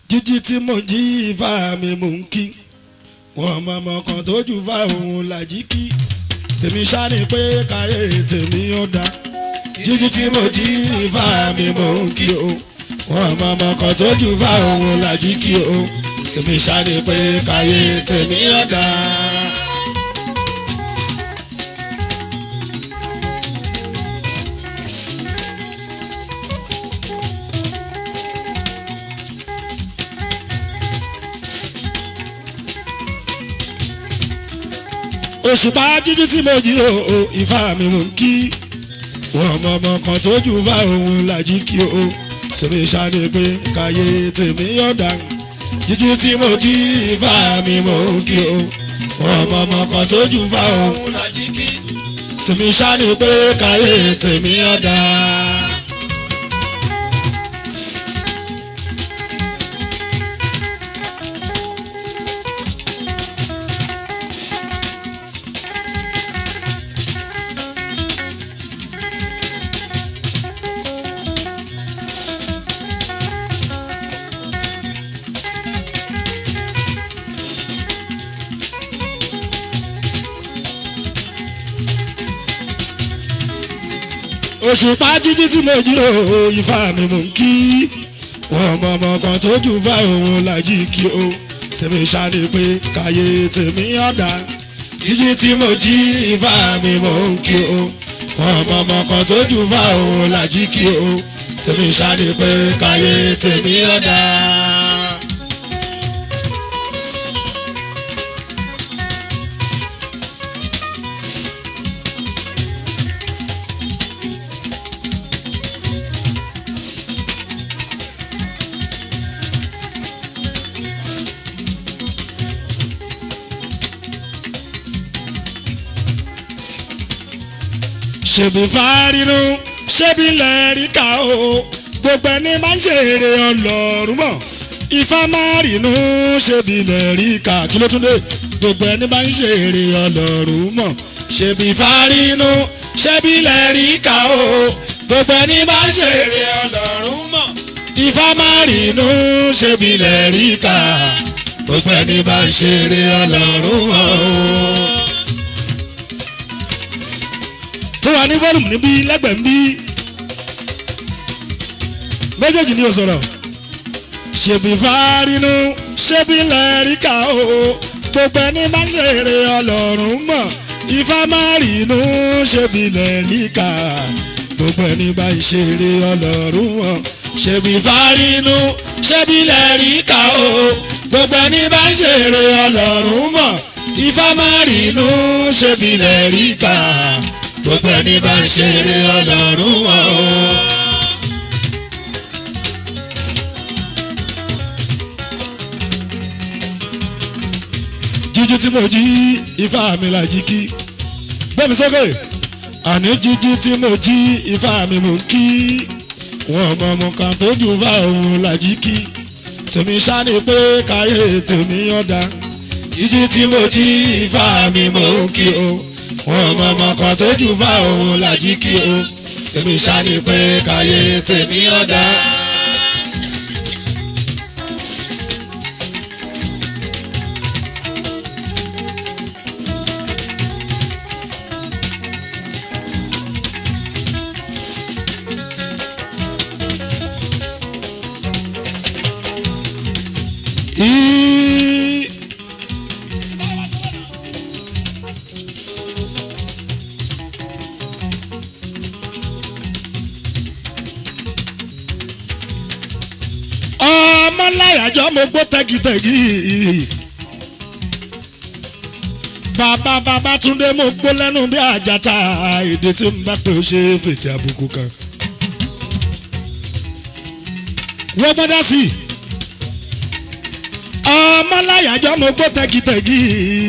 jíjí tí mo jí ifá mi mò ń kí wọn mọmọ kan tó jù fá òun làjí kí tèmi ṣáni pé káyé tèmi ó dá jíjí tí mo jí ifá mi mò ń kí o wọn mọmọ kan tó jù fá òun làjí kí o tèmi ṣáni pé káyé tèmi ó dá. òṣùpá jíjí tí mo jí o ìfá mi mò ń kí wọn mọ ọmọ kan tó jù fá òun làjí kí o tèmi ṣáde pé káyé tèmi yọ̀dà jíjí tí mo jí ìfá mi mò ń kí o wọn mọ ọmọ kan tó jù fá òun làjí kí tèmi ṣáde pé káyé tèmi yọ̀dà. òṣùpá jíjí tí mo jí o ifá mi mò ń kí wọn mọ ọmọ kan tó jù fá òun làjí kí o tèmi ṣáde pé káyé tèmi ọ̀dà jíjí tí mo jí ifá mi mò ń kí o wọn mọ ọmọ kan tó jù fá òun làjí kí o tèmi ṣáde pé káyé tèmi ọ̀dà. ṣèbí fárínú ṣébi lẹ́ríkà o gbogbo ẹni máa ń ṣèrè ọlọ́run mọ̀ ifá máa rínú ṣébi lẹ́ríkà kí ló tún dé gbogbo ẹni máa ń ṣèrè ọlọ́run mọ̀ ṣèbí fárínú ṣébi lẹ́ríkà o gbogbo ẹni máa ń ṣèrè ọlọ́run mọ̀ ifá máa rínú ṣébi lẹ́ríkà gbogbo ẹni máa ń ṣèrè ọlọ́run mọ̀ o fún wa ní fọ́ọ̀mù níbí lẹ́gbẹ̀ẹ́ ń bí méjèèjì ni o sọ̀rọ̀ ṣèbí fárínú ṣébí lẹ́ríkà o gbogbo ẹni máa ń ṣeré ọlọ́run mọ̀ ifá máa rínú ṣébí lẹ́ríkà gbogbo ẹni bá ń ṣeré ọlọ́run mọ̀ ṣèbí fárínú ṣébí lẹ́ríkà o gbogbo ẹni bá ń ṣeré ọlọ́run mọ̀ ifá máa rínú ṣébí lẹ́ríkà gbogbo ẹni bá ń ṣeré ọlọ́run wọn o. jíjí tí mo jí ifá mi là jí kí gbẹ́mi sókè àní jíjí tí mo jí ifá mi mò ń kí wọn mọ ọmọ kan tó jù fá òun là jí kí tèmi ṣáni pé káyé tèmi ọ̀dà jíjí tí mo jí ifá mi mò ń kí o wọn mọ ọmọ kan tó jù fá òun làjí kí o tèmi ṣáni pé káyé tèmi ọ̀dà. Í- ọmọ láyàjọ mo gbó tẹ́gìtẹ́gì bàbá bàbá túndé mo gbó lẹ́nu bí àjàtà èdè tí n bá pè ó ṣe fètè àbùkù kan. wọ́n gbọ́dọ̀ sí i ọmọ láyàjọ mo gbó tẹ́gìtẹ́gì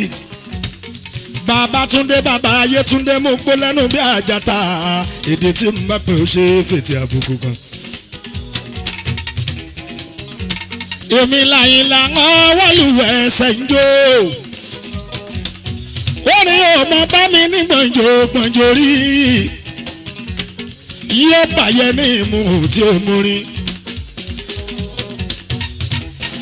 bàbá túndé bàbá ayé túndé mo gbó lẹ́nu bí àjàtà èdè tí n bá pè ó ṣe fètè àbùkù kan. èmi làyìn làwọn wọ́lùwẹ̀ ẹsẹ̀ ń jó. orin ọmọ bá mi ní gbọ̀njọ gbọ̀njọ rí. yóò bàyẹ̀ ní ìmú tí ó mú rí.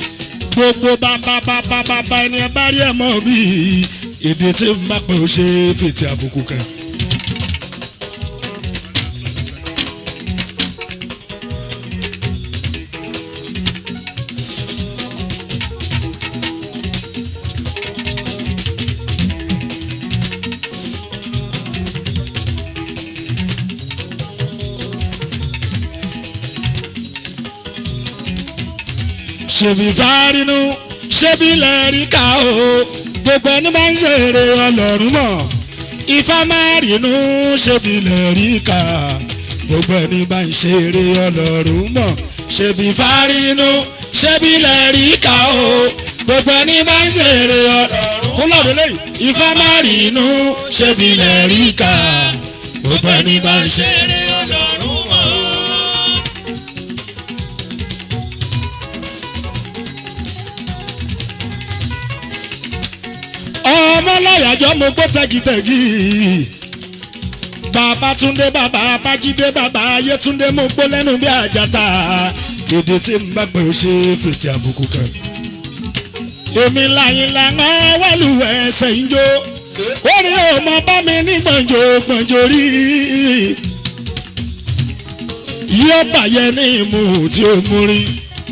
gbogbo bàbá bàbá bàbá ẹni ẹ bá rí ẹ mọ bí èdè tí n bá pè ó ṣe fètè àbùkù kan. ṣèbí fárínú ṣébí lẹ́rí ká o gbogbo ẹni bá ń ṣeré ọlọ́run mọ̀ ifá máa rínú ṣébí lẹ́rí ká gbogbo ẹni bá ń ṣeré ọlọ́run mọ̀ ṣèbí fárínú ṣébí lẹ́rí ká o gbogbo ẹni bá ń ṣeré ọlọ́run fún lọ́dún lẹ́yìn ifá máa rínú ṣébí lẹ́rí ká gbogbo ẹni bá ń ṣeré ọlọ́run mọ̀. ọmọ láyàjọ mo gbọ́ tẹ́gìtẹ́gì bàbá túndé bàbá bájídé bàbá ayétúndé mo gbọ́ lẹ́nu bí àjàtà èdè tí n bá pè ó ṣe fètè àbùkù kan. èmi láyìn lànà wẹ́lùwẹ̀ ẹsẹ̀ ń jó orí ọmọ bá mi ní gbọ̀njò gbọ̀njò rí yóò bàyẹ̀ ní ìmú tí ó mú rí.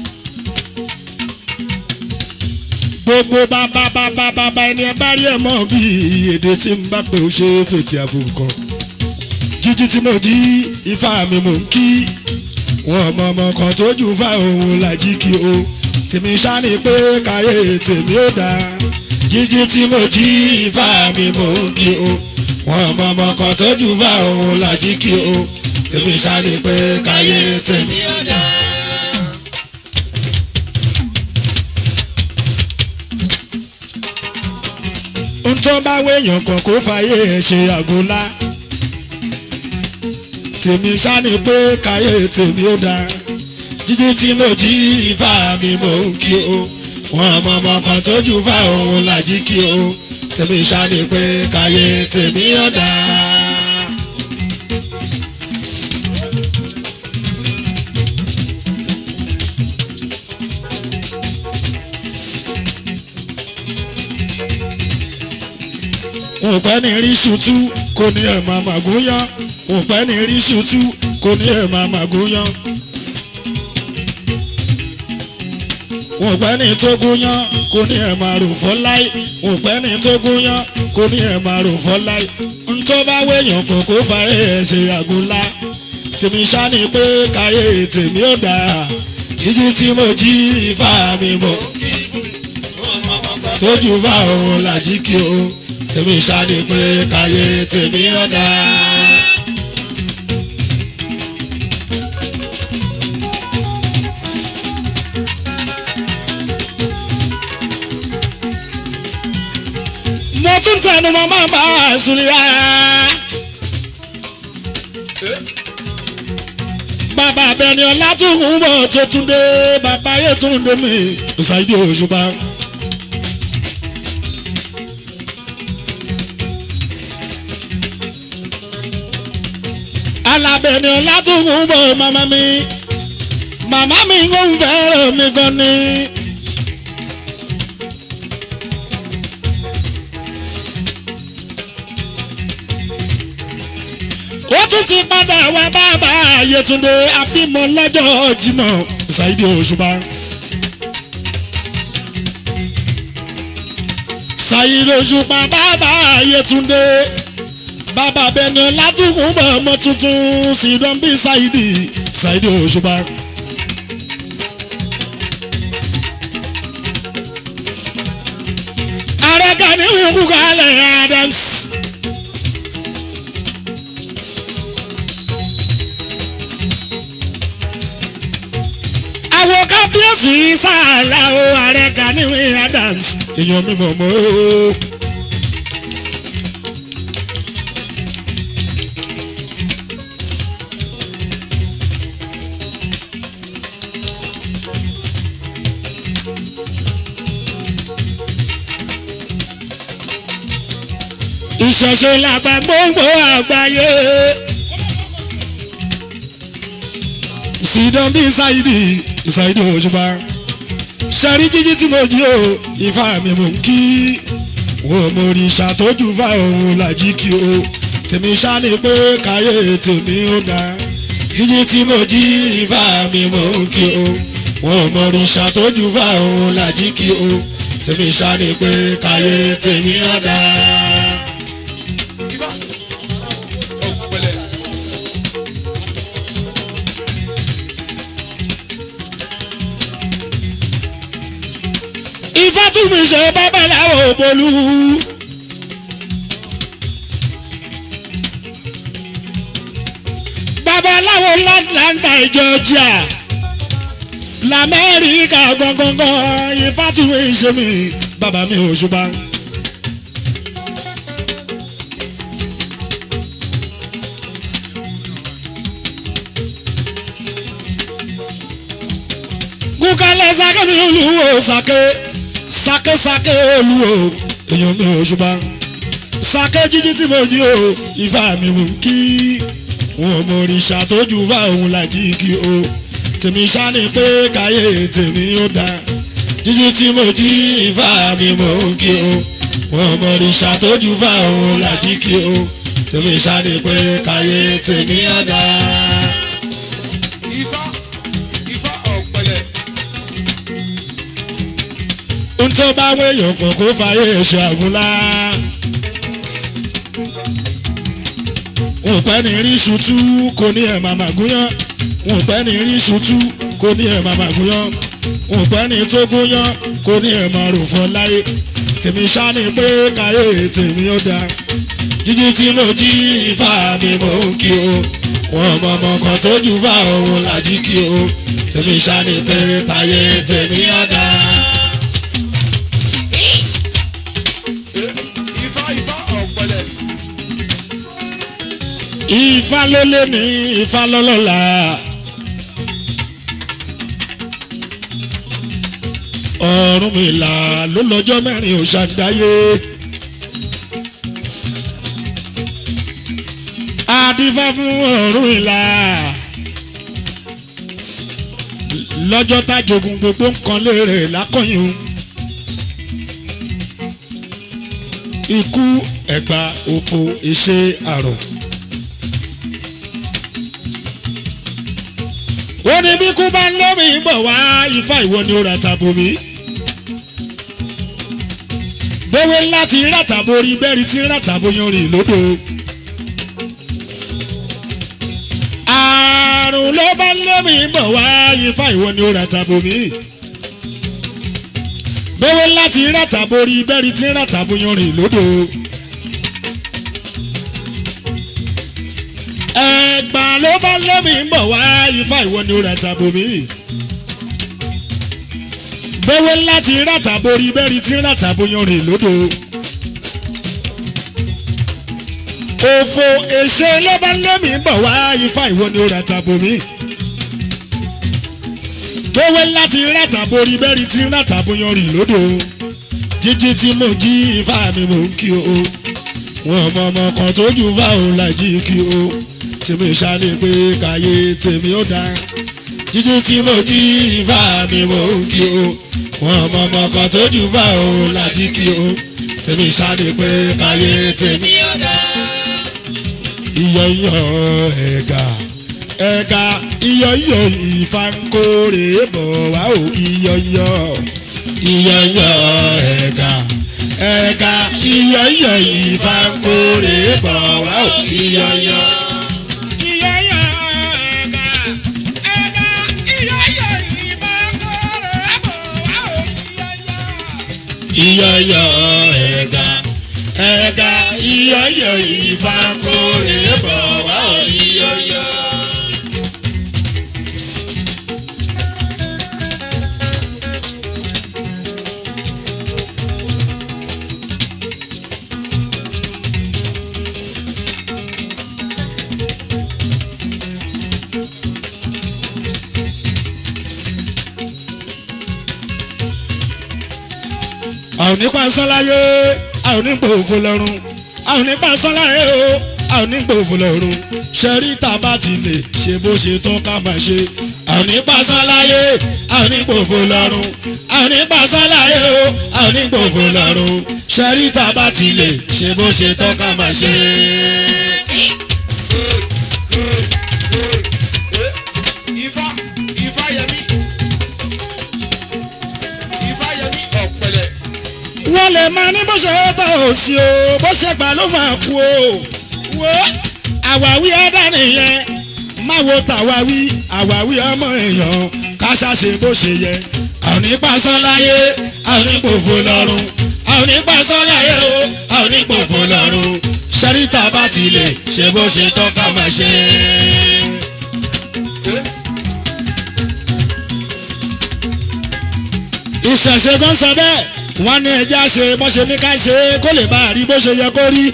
gbogbo bàbá bàbá bàbá ẹni ẹ bá rí ẹ mọ bí èdè tí n bá pè ó ṣe fètè àbùkọ jíjí tí mo jí ifá mi mò ń kí wọn ọmọ ọmọ kan tó jù fá òun làjí kí o tèmi ṣáni pé káyé tèmi ó dáa jíjí tí mo jí ifá mi mò ń kí o wọn ọmọ ọmọ kan tó jù fá òun làjí kí o tèmi ṣáni pé káyé tèmi ó dáa. tó bá wéèyàn kan kó fàyè ẹ̀ ṣe àgólá tèmi sáni pé káyé tèmi ó dáa jíjí tí mo jí ifá mi mò ń kí o wọn ọmọ ọmọ kan tójú fá òun làjí kí o tèmi sáni pé káyé tèmi ó dáa. òpẹ́ ní rí ṣùtú kò ní ẹ̀ máa màgúnyán òpẹ́ ní rí ṣùtú kò ní ẹ̀ máa màgúnyán. òpẹ́ ní tó gúnyán kò ní ẹ̀ máa rò fọ́ láì òpẹ́ ní tó gúnyán kò ní ẹ̀ máa rò fọ́ láì. ntọ́ bá wéèyàn kò kó fàáyé ẹ̀ ṣe àgúnlá tèmi ṣáni pé káyé tèmi ò dáa jíjí tí mo jí ifá mi mọ̀ tójú fá òun làjí kí o tèmi ṣáde pé káyé tèmi ọ̀dà. mo tún tẹnu mọ́ máa bá a sùn yá. bàbá abẹni ọlá tún ń bọ̀ tó tún dé bàbá yẹn tún dé mi ṣáìdì òṣùpá. alábẹ̀ni ọ̀làtúnkùn bọ̀ màmá mi màmá mi ń fẹ́ràn mi gan ni. ó tún ti padà wá bàbá Yétúndé abímọ lọ́jọ́ Jímọ̀ Saidi Òṣùpá. Saidi Òṣùpá bàbá Yétúndé bàbá bẹni látùkùn bọ̀ ọmọ tuntun sídán bí Saidi Saidi Òṣùpá. ààrẹ Gani wíwú kalẹ̀ Adams. àwọn kábíyèsí sáàlà o ààrẹ Gani wíwú Adams èèyàn mi mọ̀ mọ́ o. ìṣẹ̀ṣe làgbà gbogbo àgbáyé. Sídán bí Saidi Saidi Òṣùpá. sẹ́rí jíjí tí mo jí o ifá mi mò ń kí wo mo rí ṣàtọ́jú fá òun làjí kí o tèmi ṣá ni pé káyé tèmi ó dá jíjí tí mo jí ifá mi mò ń kí o wo mo rí ṣàtọ́jú fá òun làjí kí o tèmi ṣá ni pé káyé tèmi ó dá. Ifá. Ọ̀pẹ̀lẹ̀. ifá tún mi ṣe babaláwo bolú. babaláwo láńtà Georgia lamẹ́ríkà gbọ̀ngbọ̀ngbọ̀n ifá tún mi ṣe mi bàbá mi ò ṣùgbọ́n. kúkálẹ̀ sake mi olúwo sake sake sake olúwo èèyàn mi ò ṣùgbọ́n sake jíjí tí mo jí o ifá mi mú kí wọn mo rí ṣàtọ́jú fá òun làjí kí o tèmi ṣáni pé káyé tèmi ó dá jíjí tí mo jí ifá mi mú kí o wọn mo rí ṣàtọ́jú fá òun làjí kí o tèmi ṣáni pé káyé tèmi ó dá. Ifá. Ifá ọ̀pẹ̀lẹ̀. n tó bá wéyàn kàn kó fàyè ṣe àgúnlá. wọn pẹ́ ní rí ṣutú kò ní ẹ̀ màmá gúnyán wọn pẹ́ ní rí ṣutú kò ní ẹ̀ màmá gúnyán wọn pẹ́ ní tó gúnyán kò ní ẹ̀ máa rò fọ́ láyé tèmi ṣá ni pé káyé tèmi ó dáa jíjí tí mo jí ifá mi mò ń kí o wọn mọ ọmọ kan tó jù fá òun làjí kí o tèmi ṣá ni pé táyé tèmi ó dáa. Ifá Ifá ọ̀pẹ̀lẹ̀. Ifá ló lé ní Ifá lọ́lọ́la. Ọ̀rúnmìlà ló lọ́jọ́ mẹ́rin ò ṣàdáyé. Adífá fún Ọ̀rúnmìlà. Lọ́jọ́ tájogun gbogbo nǹkan lérè lákọ̀yìn. Ikú ẹ̀gbà òfò ìṣe àrùn. ó ní bí kú bá ń lómi bọ̀ wá ifá ìwọ ni ó ra tàbó mi. bówé láti ràtàbó rí bẹ́ẹ̀rì tí ràtàbó yan rìn lódò. àrùn ló bá ń lómi bọ̀ wá ifá ìwọ ni ó ra tàbó mi. bówé láti ràtàbó rí bẹ́ẹ̀rì tí ràtàbó yan rìn lódò. ẹgbà ló bá lómi ń bọ̀ wá ifá ìwọ ni ó ra tàbó mi. bẹ́wẹ́ láti ràtàbó rí bẹ́ẹ̀rí tí ràtàbó yan rìn lódò. òfò èṣe ló bá lómi ń bọ̀ wá ifá ìwọ ni ó ra tàbó mi. bẹ́wẹ́ láti ràtàbó rí bẹ́ẹ̀rí tí ràtàbó yan rìn lódò. jíjí tí mo jí ifá mi mò ń kí o. wọn mọ ọmọ kan tó jù fáwọn làjí kí o tèmi ṣáni pé káyé tèmi ó dá jíjí tí mo jí ifá mi mò ń kí o wọn mọ ọmọ kan tó jù fá òun lájí kí o tèmi ṣáni pé káyé tèmi ó dá. iyọ̀ iyọ̀ ẹ̀gà ẹ̀gà iyọ̀ iyọ̀ ifá ń kórè bọ̀ wá o iyọ̀ iyọ̀ iyọ̀ iyọ̀ ẹ̀gà ẹ̀gà iyọ̀ iyọ̀ ifá ń kórè bọ̀ wá o iyọ̀ iyọ̀. iyọyọ ẹ̀gà ẹ̀gà iyọyọ ìfakore bọ̀ wá ò iyọyọ. àwọn nípa sọ́láyé àwọn nípa òfò lọ́rùn àwọn nípa sọ́láyé o a ò ní gbòòfò lọ́rùn ṣẹ́rí tá a bá ti lè ṣe bó ṣe tọ́ ká máa ṣe a ò ní pàṣán láyé a ò ní gbòòfò lọ́rùn a ò ní pàṣán láyé o a ò ní gbòòfò lọ́rùn ṣẹ́rí tá a bá ti lè ṣe bó ṣe tọ́ ká máa ṣe. Ifá Ifá Yẹmí Ifá Yẹmí ọ̀pẹ̀lẹ̀. wọ́n lè máa ní bó ṣe tọ́ ò sí o bó ṣe gbà ló máa kú o wo àwáwí ẹ̀dá nìyẹn má wo tàwáwí àwáwí ọmọ èèyàn ká ṣàṣe bó ṣe yẹ àwọn onípasán láyé àwọn onípòfò lọ́rùn àwọn onípasán láyé o àwọn onípòfò lọ́rùn ṣẹ́ríta bá ti lè ṣe bó ṣe tọ́ ká máa ṣe. ìṣẹ̀ṣe kan sọ bẹ́ẹ̀ wọ́n ní ẹja ṣe bó ṣe ní ká ṣe kó lè bá a rí bó ṣe yẹ kó rí.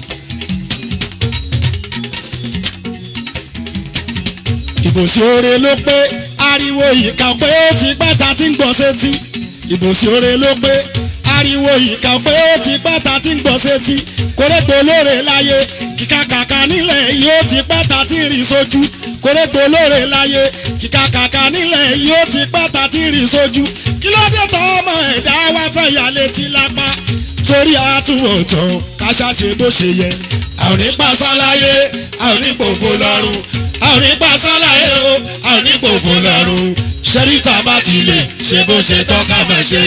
ìbòsí oore ló pé ariwo ìka pé ó ti pẹ́ ta ti ń gbọ́ sétí ìbòsí oore ló pé ariwo ìka pé ó ti pẹ́ ta ti ń gbọ́ sétí kórègbò lóore láyé kíkà kàkà nílẹ̀ yìí ó ti pẹ́ ta ti ń rí sójú kórègbò lóore láyé kíkà kàkà nílẹ̀ yìí ó ti pẹ́ ta ti ń rí sójú kí ló dé tọ́ ọmọ ẹ̀dá wá fẹ́ yà létí lápá torí àtúwọ̀tán káṣá ṣe bó ṣe yẹ àwọn nípa sáláyé àwọn nípa òfò lọ́rùn àwọn nípa sáláyé o àwọn nípa òfò lọ́rùn ṣẹ́ríta bá ti lè ṣe bó ṣe tọ́ka máa ṣe.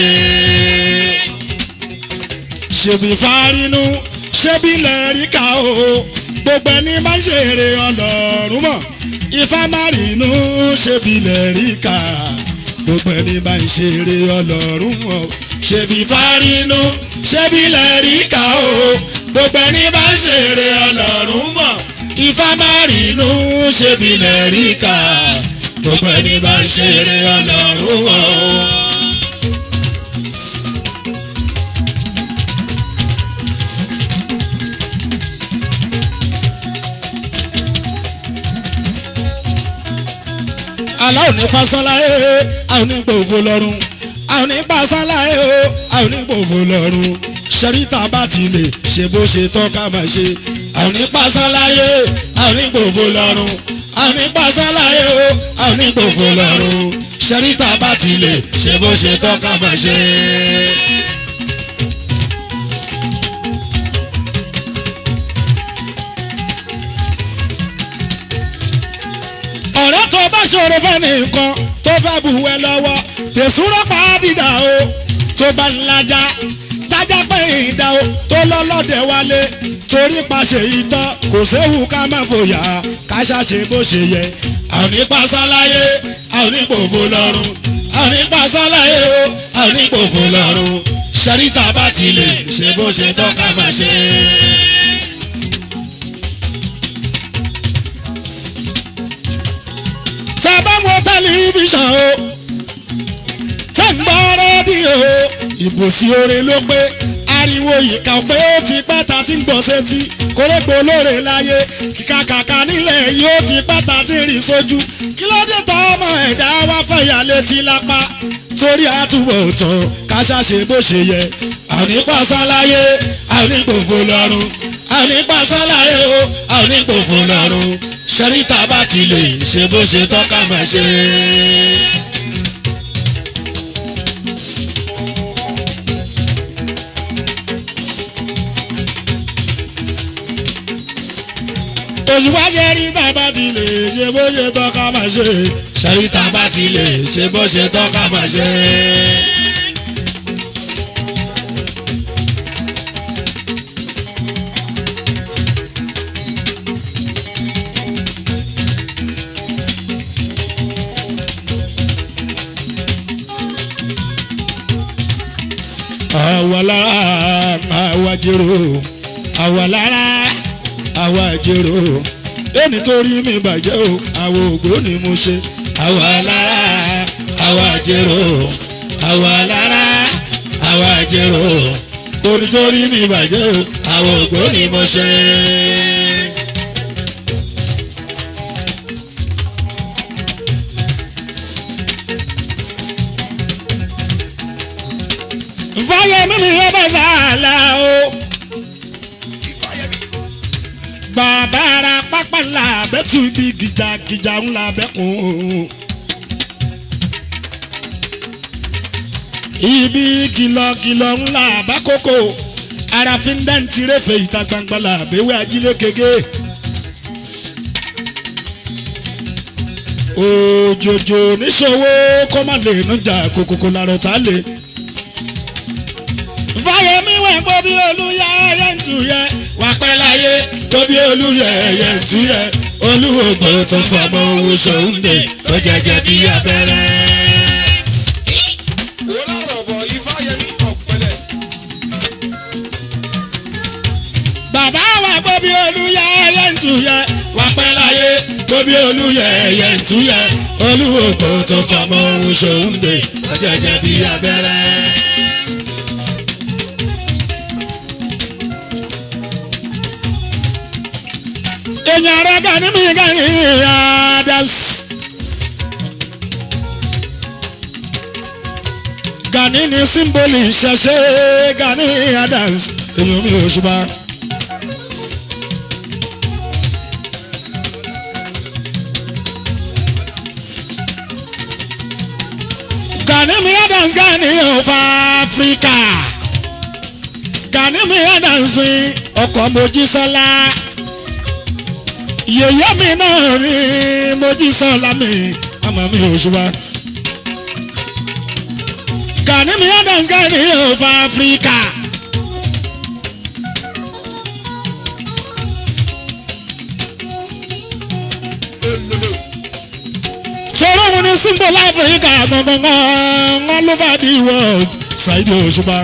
ṣèbí fárínú ṣébí lẹ́ríkà o gbogbo ẹni máa ń ṣeré ọlọ́run mọ̀ ifá márìnú ṣébí lẹ́ríkà gbogbo ẹni máa ń ṣeré ọlọ́run mọ̀ ṣèbí fárínú ṣébí lẹ́ríkà o gbogbo ẹni máa ń ṣeré ọlọ́run mọ̀ ifá márìnú ṣébí lẹ́ríkà gbogbo ẹni máa ń ṣeré ọlọ́run mọ̀. aláwọ̀ ní pásánláyé àwọn onígbò òfò lọ́rùn àwọn onípásánláyé o àwọn onígbò òfò lọ́rùn ṣẹ́ríta bá ti lè ṣe bó ṣe tọ́ ká máa ṣe àwọn onípásánláyé àwọn onígbò òfò lọ́rùn àwọn onípásánláyé o àwọn onígbò òfò lọ́rùn ṣẹ́ríta bá ti lè ṣe bó ṣe tọ́ ká máa ṣe. ọ̀rẹ́ tó bá ṣòro fẹ́ nìkan tó fẹ́ bù ẹ lọ́wọ́ tẹ̀sùrọ̀ pa á dìdà o tó bá ń lajà tájà pé ìdá o tó lọ́lọ́dẹ̀ wálé torí paṣẹ ìtọ́ kò séwu ká má fòyà ká ṣàṣe bó ṣe yẹ àwọn nípa sáláyé àwọn nípa òfò lọ́rùn àwọn nípa sáláyé o àwọn nípa òfò lọ́rùn ṣẹ́ríta bá ti lè ṣe bó ṣe tọ́ ká má ṣe. tẹ́ bá wo tẹlifíṣàn o tẹ́ ń gbọ́ rédíò o ìbòsí oore ló pé ariwo ìka pé ó ti pẹ́ ta ti ń gbọ́ sétí kórégbò lóore láyé kíkà kàkà nílẹ̀ yìí ó ti pẹ́ ta ti rìn sójú kí ló dé tọ́ ọmọ ẹ̀dá wá fẹ̀yà létí lápá torí àtúbọ̀ tán ká ṣàṣe bó ṣe yẹ àwọn nípa sáláyé àwọn nípòfò lọ́rùn àwọn nípa sáláyé o àwọn nípòfò lọ́rùn ṣẹ́ríta bá ti lè ṣe bó ṣe tọ́ka máa ṣe. òṣùpá ṣẹ́ríta bá ti lè ṣe bó ṣe tọ́ka máa ṣe. ṣẹ́ríta bá ti lè ṣe bó ṣe tọ́ka máa ṣe. àwa lára àwa jèrò àwa lára àwa jèrò ẹni tó rí mi bàjẹ́ o àwa ògbó ni mo ṣe àwa lára àwa jèrò àwa lára àwa jèrò ẹni tó rí mi bàjẹ́ o àwa ògbó ni mo ṣe. fáyemí mi yẹ bẹ sàlà o. Ifá Yẹmí bàbá ara pápá ńlá bẹ́tù ibi gìjàgìjà ńlá bẹ́kùn. ibi kìlọ̀kìlọ̀ ńlá bákòókò arafin dáǹtì rẹ̀fẹ̀ ìta gbangba la àbẹ̀wé ajílẹ̀ kége. òjòjò níṣòwò kó má lè nújà kòkòkò làrọ̀ tá a lè. fáyemí wẹ̀ gbọ́ bí olúyẹ ẹyẹ ń tu yẹ wà pẹ́ láyé tó bí olúyẹ ẹyẹ ń tu yẹ olúwògbò tó fọmọ owó sòúndè tó jẹjẹ bí abẹ́rẹ́. wọ́n lọ́rọ̀ bọ̀ ifáyẹmí ọ̀pẹ̀lẹ̀. bàbá wa gbọ́ bí olúyẹ ẹyẹ ń tu yẹ wà pẹ́ láyé tó bí olúyẹ ẹyẹ ń tu yẹ olúwògbò tó fọmọ owó sòúndè tó jẹjẹ bí abẹ́rẹ́. èèyàn rẹ̀ gani mi gani adams. gani ni símbólì ṣẹṣẹ gani adams èèyàn mi ò ṣùgbọ́n. gani mi adams gani of africa gani mi adams mi ọkọ̀ mojísọ́lá yèyé mi náà rí mojísọ́lá mi àmọ́ mi ò ṣùgbọ́n. gani mi adams gani of africa. sọ̀rọ̀ wọn ni symbol africa gangan all over the world ṣáìdì òṣùpá.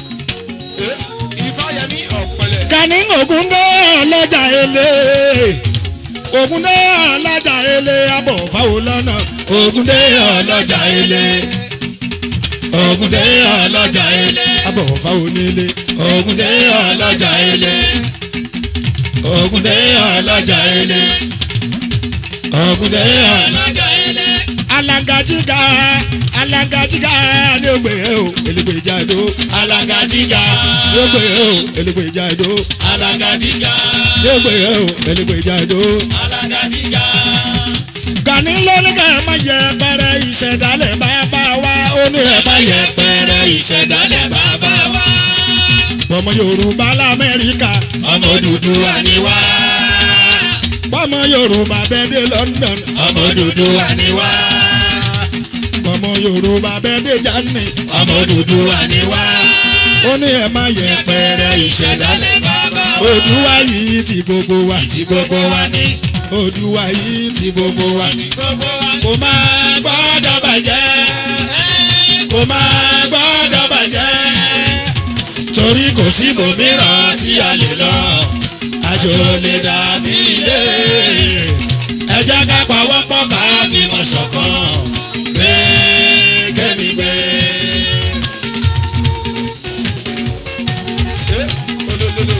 ifáyẹmí ọ̀pẹ̀lẹ̀. gani ògúndé ọlọ́jà ele ògúndé ọlọ́jà ele abọ̀ fáwọn lọ́nà ògúndé ọlọ́jà ele ògúndé ọlọ́jà ele abọ̀ fáwọn nílé ògúndé ọlọ́jà ele ògúndé ọlọ́jà ele ògúndé ọlọ́jà ele. alangajiga alangajiga ni o gbé o elégbé jáde o alangajiga ni o gbé o elégbé jáde o alangajiga ni o gbé o elégbé jáde o alangajiga. gani lónìí ká má yẹ pẹrẹ ìṣẹ̀dálẹ̀ bàbá wa ó ní ẹ má yẹ pẹrẹ ìṣẹ̀dálẹ̀ bàbá wa. ọmọ yorùbá lamẹ́ríkà ọmọ Odùduwà ni wá. ọmọ yorùbá bẹ́ẹ̀ dé London ọmọ Odùduwà ni wá. ọmọ yorùbá bẹ́ẹ̀ dé Germany ọmọ Odùduwà ni wá. ó ní ẹ má yẹ pẹrẹ ìṣẹ̀dálẹ̀ bàbá wa. Odùwà yìí ti gbogbo wa ti gbogbo wa ni. Odùwà yìí ti gbogbo wa ti gbogbo wa ni. kò máa gbọ́dọ̀ bàjẹ́ kò máa gbọ́dọ̀ bàjẹ́ torí kò sí ibòmíràn tí a lè lọ àjò lè dàbí ilé ẹ jẹ́ ká pawọ́pọ̀ ká fìmọ̀ ṣọ̀kan gbé kẹ́mi gbé. olólùlù.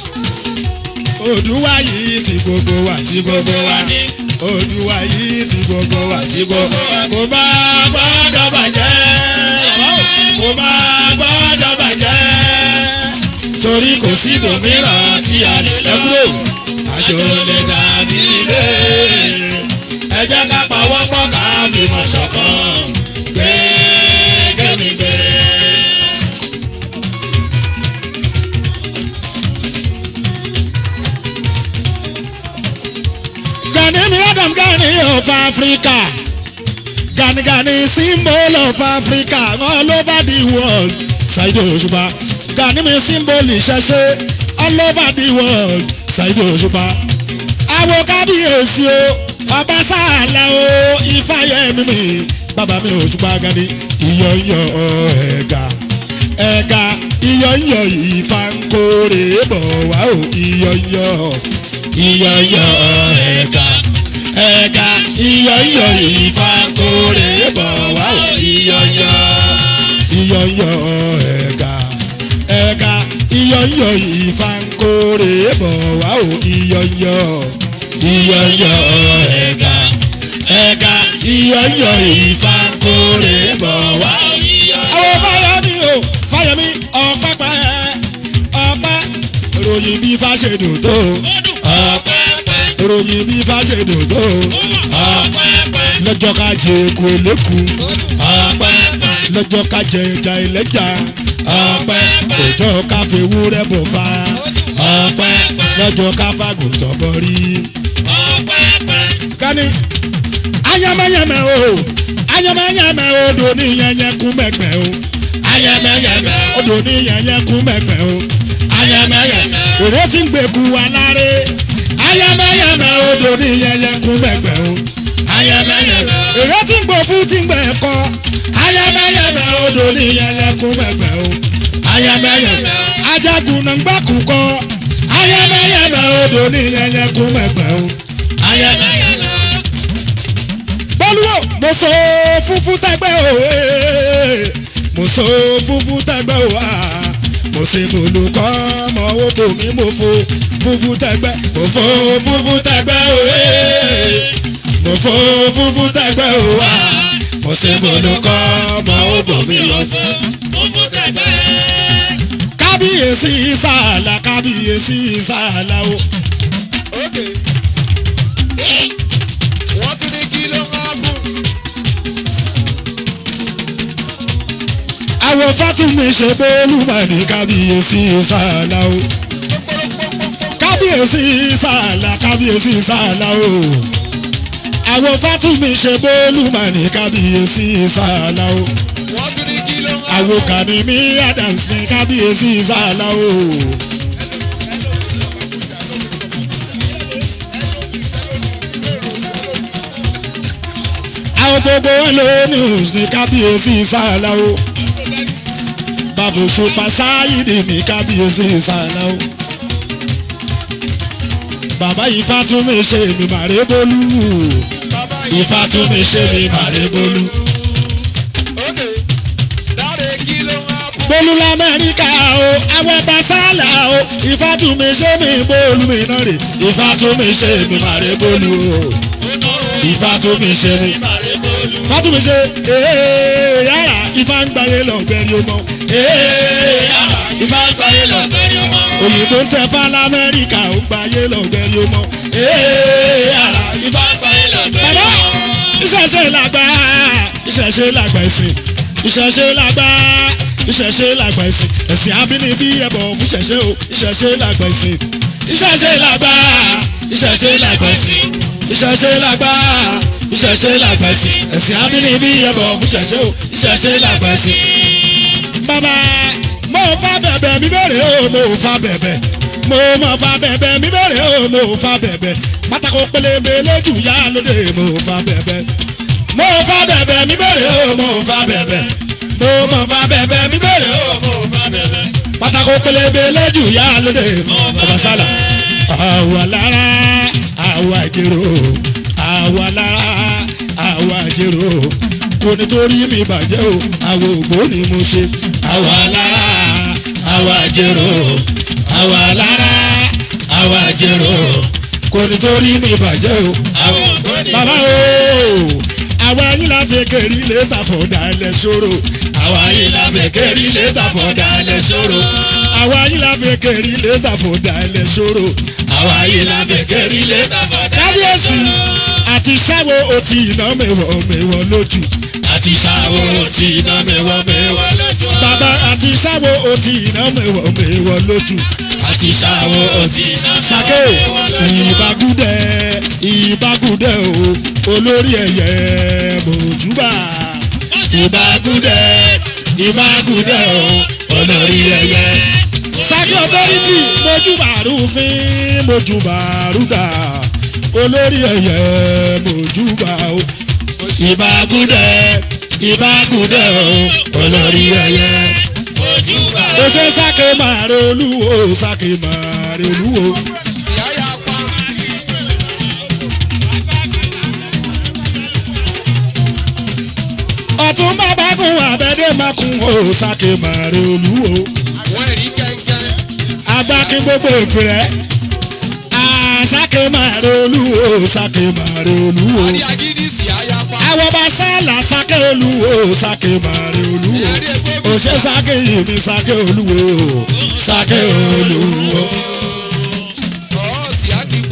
Odùwà yìí ti gbogbo wa ti gbogbo wa ní. Odùwà yìí ti gbogbo wa ti gbogbo wa. Kò má gbọ́dọ̀ bàjẹ́. Kò má gbọ́dọ̀ bàjẹ́. Torí kò sí ibòmíràn tí a lè lọ. Àjò lè dàbí ilé. Ẹ jẹ́ ká pawọ́pọ̀ ká fìmọ̀ ṣọ̀kan. Gbé kẹ́mi gbé. Gani mi Adam Gani of Africa. Gani Gani symbol of Africa all over the world. Ṣáìdì Òṣùpá. Gani mi symbol ìṣẹ̀ṣe all over the world. Ṣáìdì Òṣùpá. Àwo kábíyèsí o, ọba sáàlà o, Ifáyẹmí mi. Bàbá mi Òṣùpá Gani, iyọ̀yọ̀ ẹ̀ga. Ẹ̀ga iyọ̀yọ̀ Ifá ń kórè bọ̀ wá o, iyọ̀yọ̀ iyọ̀yọ̀ ẹ̀ka ẹ̀ka iyọ̀yọ̀ Ifá kórè bọ̀ wá o iyọ̀yọ̀ iyọ̀yọ̀ ẹ̀ka ẹ̀ka iyọ̀yọ̀ Ifá kórè bọ̀ wá o iyọ̀yọ̀ iyọ̀yọ̀ ẹ̀ka ẹ̀ka iyọ̀yọ̀ Ifá kórè bọ̀ wá o iyọ̀yọ̀. àwọn fáyemí o fáyemí ọ̀pẹ́pẹ́ ọ̀pẹ́ ròyìn bí fáṣedùn tó ọ̀pẹ̀pẹ̀ ìròyìn bí fáṣẹdò tó ọ̀pẹ̀pẹ̀ lọ́jọ́ ká jẹ èkó lẹ́kùn ọ̀pẹ̀pẹ̀ lọ́jọ́ ká jẹ ẹja ẹlẹ́ja ọ̀pẹ̀pẹ̀ òjò ká fi ewúrẹ́ bọ̀ fa ọ̀pẹ̀pẹ̀ lọ́jọ́ ká fàgùntàn bọ̀ rí. ọ̀pẹ̀pẹ̀ kání ayẹmẹyẹmẹ o ayẹmẹyẹmẹ odò ní yẹnyẹ kú mẹgbẹ o ayẹmẹyẹmẹ odò ní yẹnyẹ kú mẹgbẹ o ayẹmẹyẹmẹ èrè tí ń gbẹkú aláré ayẹmẹyẹmẹ odò ní yẹnyẹ kú mẹgbẹ o ayẹmẹyẹmẹ èrè tí ń gbọ fún tí ń gbẹ kọ ayẹmẹyẹmẹ odò ní yẹnyẹ kú mẹgbẹ o ayẹmẹyẹmẹ ajagun náà ń gbàkú kọ ayẹmẹyẹmẹ odò ní yẹnyẹ kú mẹgbẹ o ayẹmẹyẹmẹ bọ́lúwò mo so funfun tẹgbẹ́ o ee. mo so funfun tẹgbẹ́ o aa. mo ṣe olùkọ́ ọmọ odò mi mo fo funfun tẹgbẹ́ mo fo funfun tẹgbẹ́ o ee. mo fo funfun tẹgbẹ́ o aa. mo ṣe olùkọ́ ọmọ odò mi mo fo. funfun tẹ̀gbẹ́. kábíyèsí sàlà kábíyèsí sàlà o. ókè wọ́n tún ní kí ló máa bù. àwọn fátìmí ṣe bẹ́ẹ̀lú mà ní kábíyèsí sàlà o. kábíyèsí sàlà kábíyèsí sàlà o. àwọn fátìmí ṣe bẹ́ẹ̀lú mà ní kábíyèsí sàlà o. wọ́n tún ní kí ló máa bù. àwọn kànímí adams ní kábíyèsí sàlà o. àwọn gbogbo wọn ló news ní kábíyèsí sàlà o. bàbá òṣùpá sáyidì ní kábíyèsí sàlà o. bàbá ifá tún mi ṣe mi màrè bólú bàbá ifá tún mi ṣe mi màrè bólú. ókè dáre kí ló máa bù. bólú lamẹ́ríkà o àwọn ọba sálà o ifá tún mi ṣe mi bólú mi náà rè ifá tún mi ṣe mi màrè bólú o ifá tún mi ṣe mi fátúmi ṣe ee yàrá ifá ń gbáyé lọ́gbẹ́rì ọmọ ee yàrá ifá ń gbáyé lọ́gbẹ́rì ọmọ òyìnbó ń tẹ fá lamẹ́ríkà ó gbáyé lọ́gbẹ́rì ọmọ ee yàrá ifá ń gbáyé lọ́gbẹ́rì ọmọ. bàbá ìṣẹ̀ṣe làgbà ìṣẹ̀ṣe làgbà ẹ̀sìn ìṣẹ̀ṣe làgbà ìṣẹ̀ṣe làgbà ẹ̀sìn ẹ̀sìn abínibí ẹ̀bọ̀ fún ìṣẹ̀ṣe o ìṣẹ̀ṣe làgbà ẹ̀sìn ìṣẹ̀ṣe làgbà ìṣẹ̀ṣe làgbà ẹ̀sìn ìṣẹ̀ṣe làgbà ìṣẹ̀ṣe làgbà ẹ̀sìn ẹ̀sìn abínibí ẹ̀bọ̀ fún ìṣẹ̀ṣe o ìṣẹ̀ṣe làgbà ẹ̀sìn. bàbá mo fa bẹ̀bẹ̀ mi bẹ̀rẹ̀ o mo fa bẹ̀bẹ̀ mo mọ̀ fa bẹ̀bẹ̀ mi bẹ̀rẹ̀ o mo fa bẹ̀bẹ̀ pátákó pélébé lójú yá lóde mo fa bẹ̀bẹ̀ mo fa bẹ̀bẹ̀ mi bẹ̀rẹ̀ o mo fa bẹ̀bẹ̀ mo mọ̀ fa bẹ̀bẹ̀ mi bẹ̀rẹ̀ o mo fa bẹ̀bẹ̀ pátákó pélébé lójú yá lóde ọba sálà àwa lára àwa jèrò àwa lára àwa jèrò kò nítorí mi bàjẹ́ o àwọn ògbó ni mo ṣe àwa lára àwa jèrò àwa lára àwa jèrò kò nítorí mi bàjẹ́ o àwọn ògbó ni mo ṣe. bàbá o àwa yín la fẹ́ kẹ́rì létà fọ̀dà ẹlẹ́ ṣòro àwa yín la fẹ́ kẹ́rì létà fọ̀dà ẹlẹ́ ṣòro àwa yín la fẹ́ kẹ́rì létà fọ̀dà ẹlẹ́ ṣòro àwa yín la fẹ́ kẹ́rì létà fọ̀dà ẹlẹ́ ṣòro. kábíyèsí àti sáwo òtí iná mẹ́wọ̀ mẹ́wọ̀ lójú àti sáwo òtí iná mẹ́wọ̀ mẹ́wọ̀ lójú. bàbá àti sáwo òtí iná mẹ́wọ̀ mẹ́wọ̀ lójú àti sáwo òtí iná sake ìbágúdẹ ìbágúdẹ o olórí ẹyẹ mojúbà ìbágúdẹ ìbágúdẹ o olórí ẹyẹ. sake authority mojúbà rúfin mojúbà rúdà olórí ẹyẹ mojúbà o ìbágúdẹ ìbágúdẹ o olórí ẹyẹ mojúbà o. ó ṣe sake màrè olúwo sake màrè olúwo. sì á yà pa. ọ̀tún bàbá kun àbẹ̀dẹ̀ máa kun ó sake màrè olúwo. àwọn ẹ̀rí kẹ̀kẹ́. agbákin gbogbo ìfìrẹ́ àsáke màrè olúwo sake màrè olúwo. àrí agídí sì á yà pa. àwọn bá sálà sake olúwo sake màrè olúwo. ẹ̀rí egbò òṣè sake yìí mi sake olúwo sake olúwo. ọ̀ọ́ sì á ti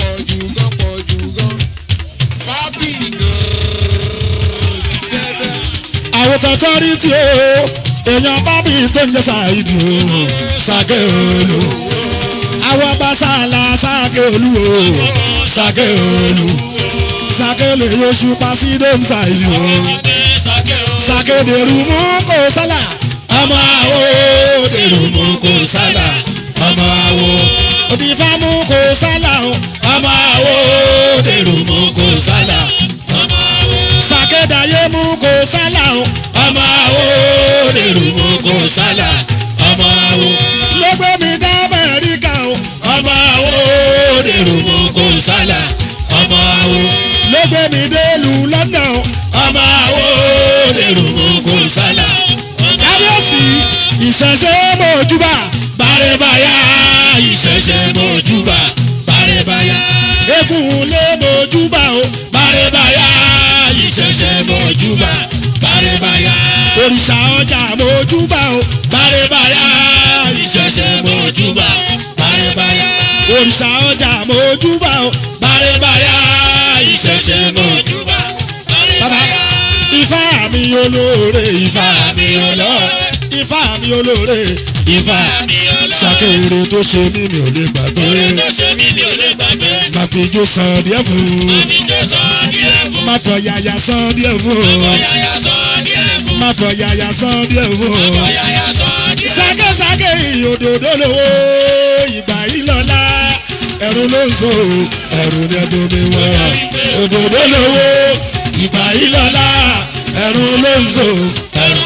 sọtọ́rìtì o èèyàn bábí tó ń jẹ́ ṣáìdì o ṣàgé olú àwọn ọba sàlà ṣàgé olú o ṣàgé olú ṣàgé lè yọṣù pa sí dom ṣáìdì o ṣàgé dèrú mú kó sálà ọmọ àwo dèrú mú kó sálà ọmọ àwo òdìfá mú kó sálà o ọmọ àwo dèrú mú kó sálà sàkédàyé mú kó sálà o ọmọ àwo dèrú mú kó sálà ọmọ àwo ló gbé mi dá Amẹ́ríkà o ọmọ àwo dèrú mú kó sálà ọmọ àwo ló gbé mi délù London o ọmọ àwo dèrú mú kó sálà kábíyèsí ìṣẹ̀ṣẹ̀ mọ̀júbà bàrẹ̀bàyà ìṣẹ̀ṣẹ̀ mọ̀júbà bàrẹ̀bàyà egun lé mọ̀júbà o bàrẹ̀bàyà ìṣẹ̀ṣẹ̀ mọ̀júbà bàrẹ̀bàyà òrìṣà ọjà mọ̀júbà o bàrẹ̀bàyà ìṣẹ̀ṣẹ̀ mọ̀júbà bàrẹ̀bàyà òrìṣà ọjà mọ̀júbà o bàrẹ̀bàyà ìṣẹ̀ṣẹ̀ mọ̀júbà bàrẹ̀bàyà ifá mi olóore ifá mi olóore ifá mi olóore ifá sàkéèrè tó ṣe mí mi ò lè gbàgbé má fi ijó san díẹ̀ fún má fọ yàyà san díẹ̀ fún má fọ yàyà san díẹ̀ fún sákésáké òdòdó lówó ìgbà yìí lọ́la ẹ̀rù ló ń so ẹ̀rù ní ẹ̀dùn mi wọ̀ òdòdó lówó ìgbà yìí lọ́la ẹ̀rù ló ń so ẹ̀rù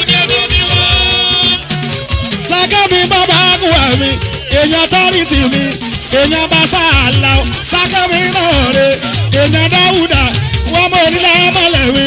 sákẹ́mi bàbá àgùwà mi èèyàn tọ́rìtì mi èèyàn bá sàlà ó sákẹ́mi náà rè èèyàn dáwùdà wọ́n mọ̀ nílẹ̀ mọ́lẹ̀ mi.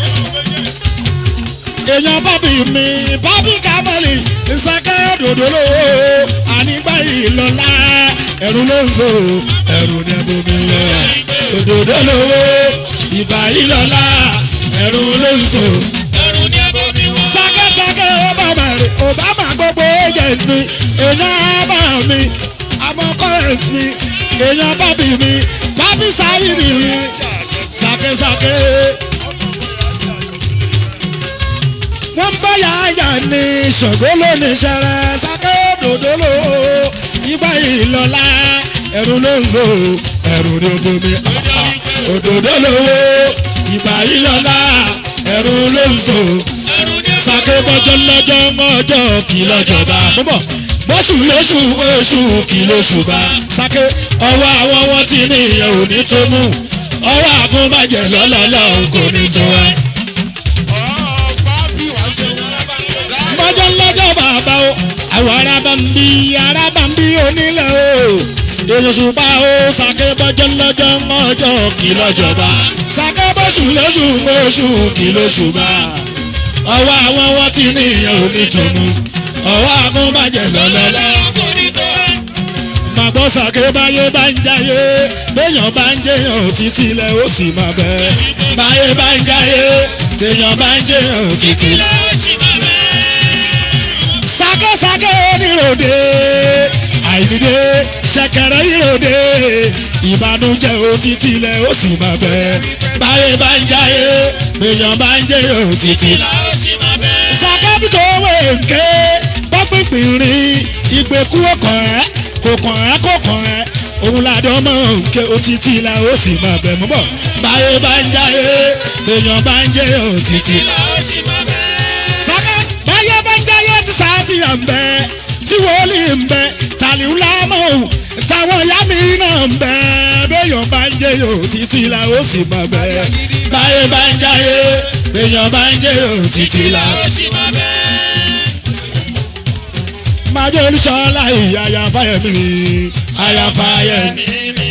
èèyàn bábí mi bábí kámẹ́lì sákẹ́ dòdò lówó ànígbà ìlọ́lá ẹ̀rù ló ń so ẹ̀rù ní ẹ̀bù mi lọ dòdò lówó ìgbà ìlọ́lá ẹ̀rù ló ń so sákẹ́sákẹ́ obama rẹ̀ obama gbogbo agent mi èèyàn ábà mi àmọ́ current mi èèyàn bábí mi bábí sáyìnì mi sákẹ́sákẹ́. wọ́n bá yáyà ní ṣògo lónìí ṣẹlẹ̀ sákẹ́ òdòdó lò ó ìgbà ìlọ́lá ẹ̀rù ló ń so ẹ̀rù ní ogun mi òdòdó lò ó ìgbà ìlọ́lá ẹ̀rù ló ń so sake bọ́jọ́ lọ́jọ́ mọ́jọ́ kì lọ́jọ́ bá bọ́bọ̀ bóṣù lóṣù oṣù kì lóṣù bá sake ọwọ́ àwọn wọn ti ní ìyẹn ò ní tó mú ọwọ́ àgùnbàjẹ́ lọ́lọ́lọ́ kò ní tó ẹ. bọ́jọ́ lọ́jọ́ bàbá o àwọn arábà ń bí arábà ń bí onílẹ̀ o èyí ṣùpá o sake bọ́jọ́ lọ́jọ́ mọ́jọ́ kì lọ́jọ́ bá sake bóṣù lóṣù oṣù kì lóṣù bá ọwọ́ àwọn wọn ti ní ìyẹn ò ní tòmú ọwọ́ àgùnbàjẹ́ lọ́lọ́lọ́. màgbọ́ sàké báyé bá ń jáyé béèyàn bá ń jẹyàn títí lẹ̀ ó sì máa bẹ́. báyé bá ń jáyé béèyàn bá ń jẹyàn títí lẹ̀ ó sì máa bẹ́. sákésáké oníròde àìníde ṣẹ̀kẹ̀rẹ̀ ìròde ìbànújẹ́ òtítì lẹ̀ ó sì máa bẹ́. báyé bá ń jáyé béèyàn bá ń jẹyàn títí lẹ̀ sàkábì kò wé nké bọ́pìpì rí ìgbèkú ọkàn ẹ̀ kò kàn ẹ́ kò kàn ẹ́ òun làdán mọ̀ nké òtítì la ó sì máa bẹ̀ mọ́ bọ̀ báyé bá ń jáyé èèyàn bá ń jẹ́ òtítì. sàká báyé bá ń jáyé tí sáàtì à ń bẹ tí wòlíì ń bẹ tàlíù lámọ̀ táwọn ìyá mi náà ń bẹ béèyàn bá ń jẹ́ òtítì la ó sì máa bẹ̀ báyé bá ń jáyé èèyàn bá ń jẹ́ òtítì la ó sì máa bẹ̀ máa jẹ́ olùṣọ́lá ìyá àyàfáyẹ̀mí mi àyàfáyẹ̀mí.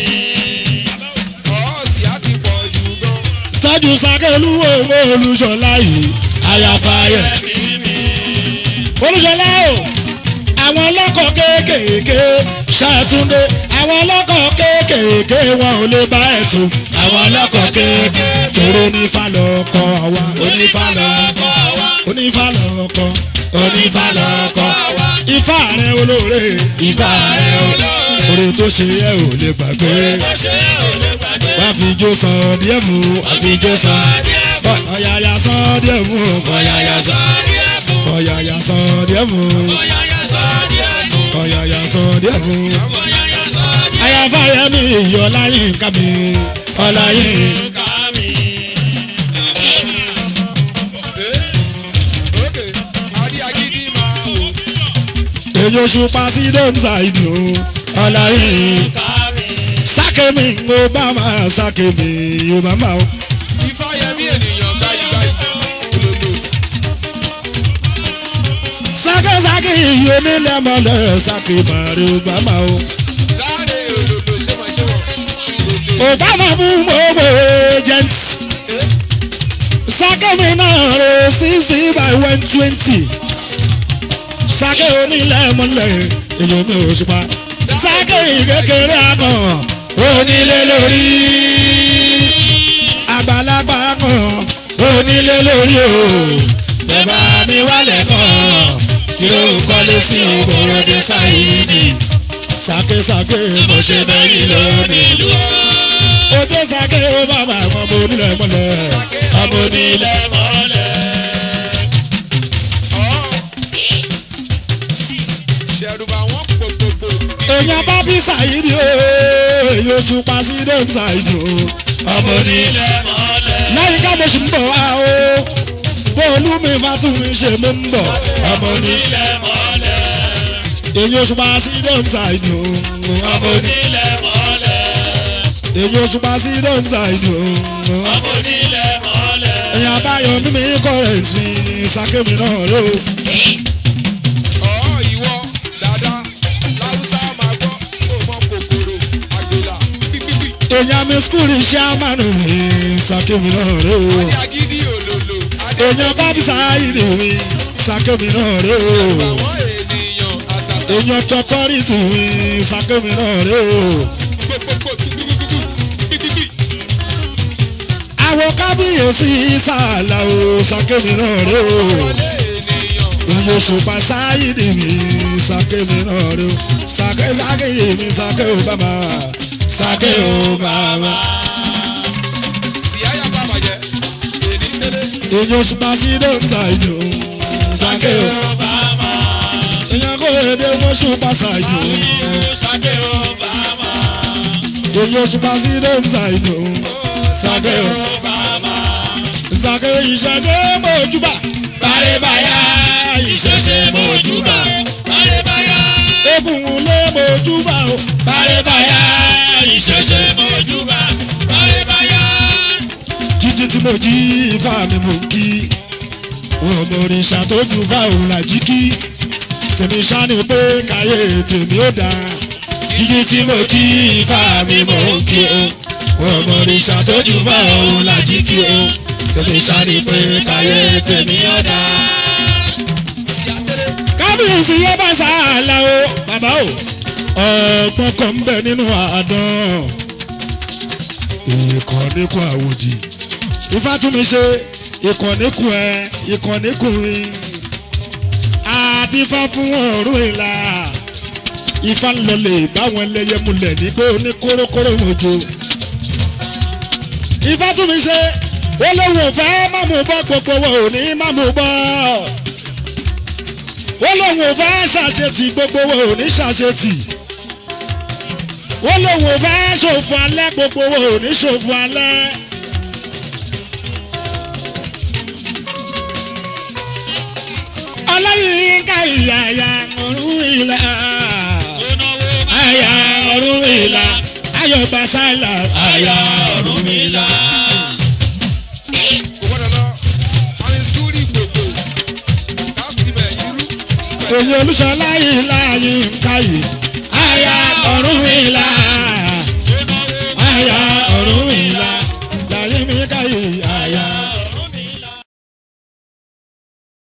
tọ́jú sákẹ́lú owó olùṣọ́lá yìí àyàfáyẹ̀mí. olùṣọ́lá o àwọn ọlọ́kọ̀ kéékèèké ṣàtúndé àwọn ọlọ́kọ̀ kéékèèké wọn ò lè bá ẹ̀ tún. àwọn ọlọ́kọ̀ kéékèèké tòró onífàlọ́kọ̀ wa onífàlọ́kọ̀ wa onífàlọ́kọ̀ onífàlọ́kọ̀ ifá rẹ olóore ifá rẹ olóore oore tó ṣe yẹ ò lè gbàgbé wá fi jó san díẹ̀ fún wá fi jó san díẹ̀ fún. ọ̀yàyà sàn díẹ̀ fún o. Ọ̀yàyà sàn díẹ̀ fún. ọ̀yàyà sàn díẹ̀ fún o. Ọ̀yàyà sàn díẹ̀ fún. ọ̀yàyà sàn díẹ̀ fún o. Ọ̀yàyà sàn díẹ̀ ayáfáyẹmí ìyọláyín kábí ọláyín. fún. Kàmí. Ókè, adé agídí máa wò. èyí oṣù pàṣídọ́m ṣáìdì o ọláyín. Kàmí. sákèmí obama sákèmí obama o. Ifáyẹmí ènìyàn gbáyìí olódò. sákèsákè yìí onílẹ̀mọ̀lẹ̀ sákèmárì obama o. Láàrin olódò ṣéwọ̀ṣéwọ̀. obama fún gbogbo agent. sákèmí náà ro sixty by one twenty. sákè onílẹ̀mọ̀lẹ̀ èyí omi òṣùpá. sákè kékeré àmọ́ onílé lórí. àgbàlagbà kan onílé lórí o. bẹ́ẹ̀ mi wálẹ̀ kan kí ló ń kọ́lé sí ìgbòròdé sáyidi. sákèsákè mo ṣe bẹ́yìn lónìí ìlú. ojú sákè ó bàbá àwọn ọmọ onílẹ̀ mọ́lẹ̀. ọmọ onílẹ̀ mọ́lẹ̀. Ṣẹ̀rùbà wọn pòpòpò. èèyàn bá bí sáyidi o èyí oṣù pa sí dẹ́m sáyidi o. ọmọ onílẹ̀ lẹ́yìn ká mo sì ń bọ̀ wá o. bóòlù mi bá tún mi ṣe mo ń bọ̀. ọmọ onílẹ̀ èyí oṣù pa sí dẹ́m sáyidi o. ọmọ onílẹ̀ èyí oṣù pa sí dẹ́m sáyidi o. èèyàn abáyọ mímí kọ́rẹ́ǹtì mi sákèmí náà ló. Ọ̀ ìwọ dada láwùsá máa gbọ́ kó mọ kòkòrò àgbèlà pípípí. èèyàn mi skul iṣẹ́ àmàlù mi sákèmí náà ló. Adé agídí òlòlò. Adé èèyàn bá bí sáyidi mi sákèmí náà ló. àwọn ènìyàn àtàtà èèyàn tọ́tọ́rìtì mi sákèmí náà ló. pòpòpò pípípí pípípí. àwọn kábíyèsí sàlà o sákèmí náà ló. Wọlé ènìyàn. èèyàn òṣùpá sáyidi mi sákèmí náà ló. sákè sákè yé mi sákè ó bàbá sákè ó bàbá. Síáyà bá bàjẹ́. Èní tẹ́lẹ̀. èèyàn òṣùpá sí dọ́ńtà ìjọ sákè ó bàbá. èèyàn kò èdè mọ́ṣùpá ṣàjò. èèyàn òṣùpá sí dọ́ńtà ìjọ sákè ó sákè ìṣẹ̀ṣe mọ́júbà. bàrẹ̀bàyà ìṣẹ̀ṣe mọ́júbà. Bárẹ́báyá, egungun lé mọ́júbà o. bárẹ́báyá, ìṣẹ̀ṣẹ̀ mọ́júbà. Bárẹ́báyá, jíjí tí mo jí ifá mi mò ń kí. wọn mọ òrìṣà tó ju fáwọn làjí kí. tèmi ṣá ni pé káyé tèmi ó dáa. jíjí tí mo jí ifá mi mò ń kí o. wọn mọ òrìṣà tó ju fáwọn làjí kí o. tèmi ṣá ni pé káyé tèmi ó dáa. kábíyèsí yẹ bá sàálà o bàbá o. ọgbọ́n kan ń bẹ nínú àádán ìkànnì kún àwòdì ifá tún mi ṣe ìkànnì kún ẹ ìkànnì kún mi àdìfá fún ọ̀run ìlà ifá ń lọlé báwọn ẹlẹ́yẹ múlẹ̀ nígbó ní kórókóró mojo ifá tún mi ṣe ó lóun ò fẹ́ má mú bọ́ gbogbo wọn ò ní má mú bọ́ ó lóun ò fẹ́ ṣàṣetì gbogbo wọn ò ní ṣàṣetì ó lóun ò fẹ́ ṣòfò alẹ́ gbogbo wọn ò ní ṣòfò alẹ́. ọlọ́yinka ìyàyà ọ̀run ìlà àyà ọ̀run ìlà ayọ̀gbà sálà àyà ọ̀run ìlà. Kò gbọ́dọ̀ lọ. Àwọn ìsúkúrì gbogbo. Kásìmẹ̀ irú. èyí olùṣọ́lá ìlà yínká yìí àyà ọ̀run ìlà